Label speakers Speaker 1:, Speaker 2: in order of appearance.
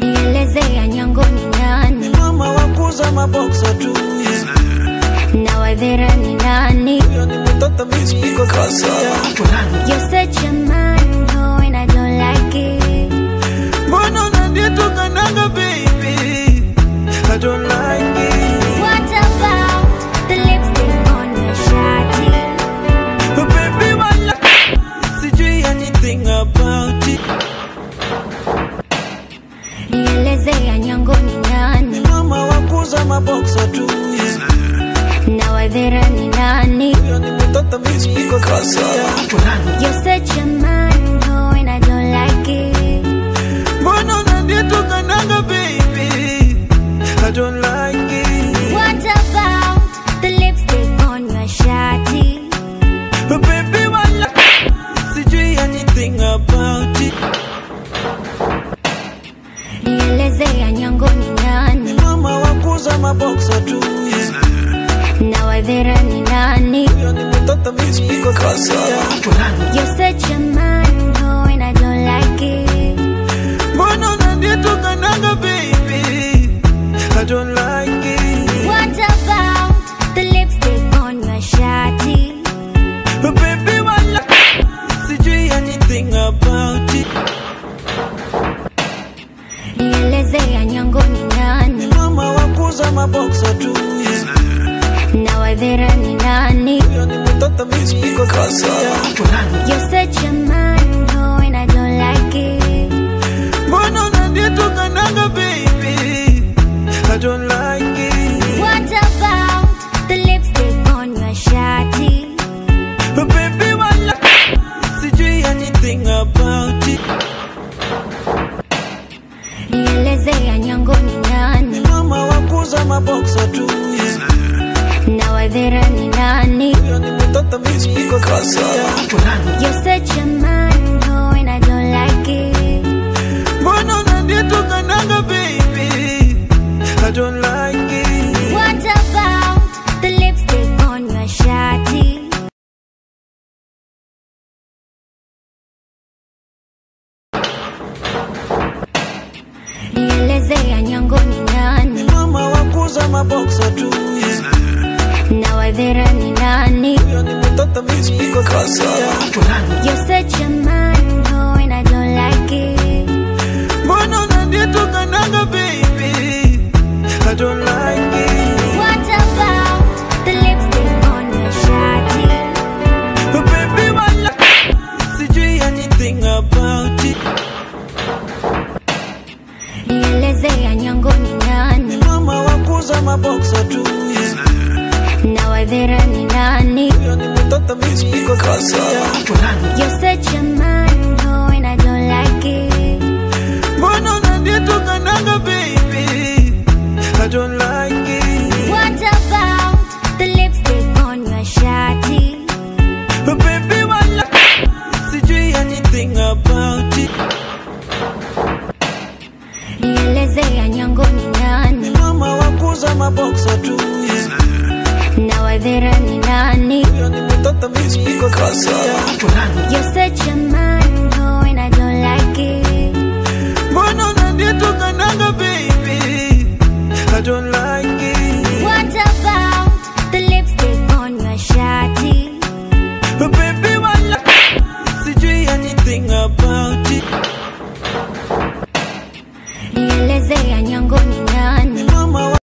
Speaker 1: nielezea nyango ni nani
Speaker 2: mama wakuza maboksa tu
Speaker 1: na wadhera ni nani
Speaker 2: huyo ni mtoto mispiko kasia
Speaker 1: You're such a man, oh, and I don't like it.
Speaker 2: mbona unanditukananga baby I don't like it
Speaker 1: What about the lipstick on your shawty?
Speaker 2: baby wala sijui anything about it
Speaker 1: Nielezea nyango ni nani
Speaker 2: mama wakuza maboksa tu
Speaker 1: na wadhera ni nani
Speaker 2: huyo ni mtoto mispiko kasia
Speaker 1: You're such a man, oh, and I don't like it.
Speaker 2: mbona unanditukananga baby I don't like it
Speaker 1: What about the lipstick on your shawty?
Speaker 2: baby wala sijui anything about it
Speaker 1: Nielezea nyango ni nani
Speaker 2: mama wakuza maboksa tu
Speaker 1: na wadhera ni nani
Speaker 2: huyo ni mtoto mispiko kasia
Speaker 1: You're such a man, oh, and I don't like it.
Speaker 2: mbona unanditukananga baby I don't like it
Speaker 1: What about the lipstick on your shawty?
Speaker 2: baby wala sijui anything about it
Speaker 1: Nielezea nyango ni nani
Speaker 2: mama wakuza maboksa tu
Speaker 1: na wadhera ni nani
Speaker 2: huyo ni mtoto mispiko kasia
Speaker 1: You're such a man, oh, and I don't like it.
Speaker 2: mbona unanditukananga baby I don't like it
Speaker 1: What about the lipstick on your shawty?
Speaker 2: baby wala sijui anything about it
Speaker 1: Nielezea nyango ni nani
Speaker 2: mama wakuza maboksa tu
Speaker 1: na wadhera ni nani
Speaker 2: huyo ni mtoto mispiko kasia
Speaker 1: You're such a man, oh, and I don't like it.
Speaker 2: mbona unanditukananga baby I don't like it
Speaker 1: What about the lipstick on your shawty? Nielezea nyango ni nani
Speaker 2: mama wakuza maboksa tu
Speaker 1: na wadhera ni nani
Speaker 2: huyo ni mtoto mispiko kasia
Speaker 1: You're such a man, oh, and I don't like it.
Speaker 2: mbona unanditukananga baby I don't like it
Speaker 1: What about the lipstick on your shawty?
Speaker 2: baby wala sijui anything about it
Speaker 1: Nielezea nyango ni nani
Speaker 2: mama wakuza maboksa tu
Speaker 1: na wadhera ni nani
Speaker 2: huyo ni mtoto mispiko kasia
Speaker 1: You're such a man, oh, and I don't like it.
Speaker 2: mbona unanditukananga baby I don't like it
Speaker 1: What about the lipstick on your shawty?
Speaker 2: baby wala sijui anything about it
Speaker 1: Nielezea nyango ni nani
Speaker 2: mama wakuza maboksa tu
Speaker 1: na wadhera ni nani
Speaker 2: huyo ni mtoto mispiko kasia
Speaker 1: You're such a man,